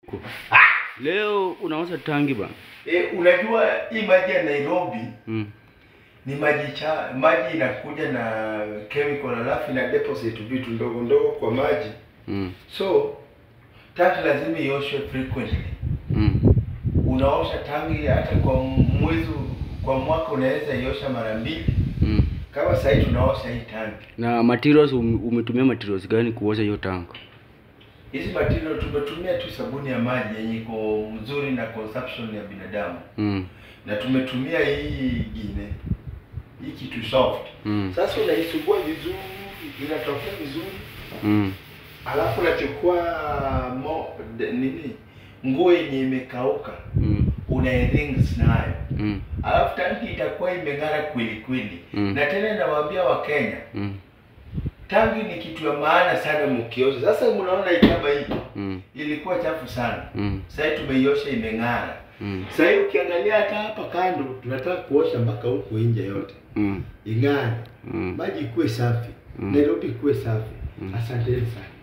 Leo unauza tangi bana. E, unajua hii maji ya Nairobi Mm. ni maji cha maji inakuja na chemical alafu ina deposit vitu ndogo ndogo kwa maji, Mm. so tangi lazima ioshwe frequently. Mm. Unaosha tangi hata kwa mwezi, kwa mwaka unaweza iosha mara mbili. Mm. Kama sasa hivi tunaosha hii tangi, Na materials um, umetumia materials gani kuosha hiyo tank? hizi material tumetumia tu sabuni ya maji yenye iko mzuri na consumption ya binadamu, Mm. na tumetumia hii ingine hii kitu soft Mm. Sasa unaisugua vizuri, inatokea vizuri, Mm. alafu unachukua mo de, nini nguo yenye imekauka Mm. unairings nayo, Mm. alafu tanki itakuwa imeng'ara kweli kweli. Mm. Na tena nawaambia Wakenya, Mm. tangi ni kitu ya maana sana mkiosha. Sasa mnaona hii kama hii Mm. ilikuwa chafu sana, Mm. sasa hii tumeiosha imeng'ara. Mm. Sasa hii ukiangalia hata hapa kando, tunataka kuosha mpaka huko nje yote Mm. ing'are, Mm. maji ikuwe safi, Mm. Nairobi ikuwe safi. Mm. Asanteni sana.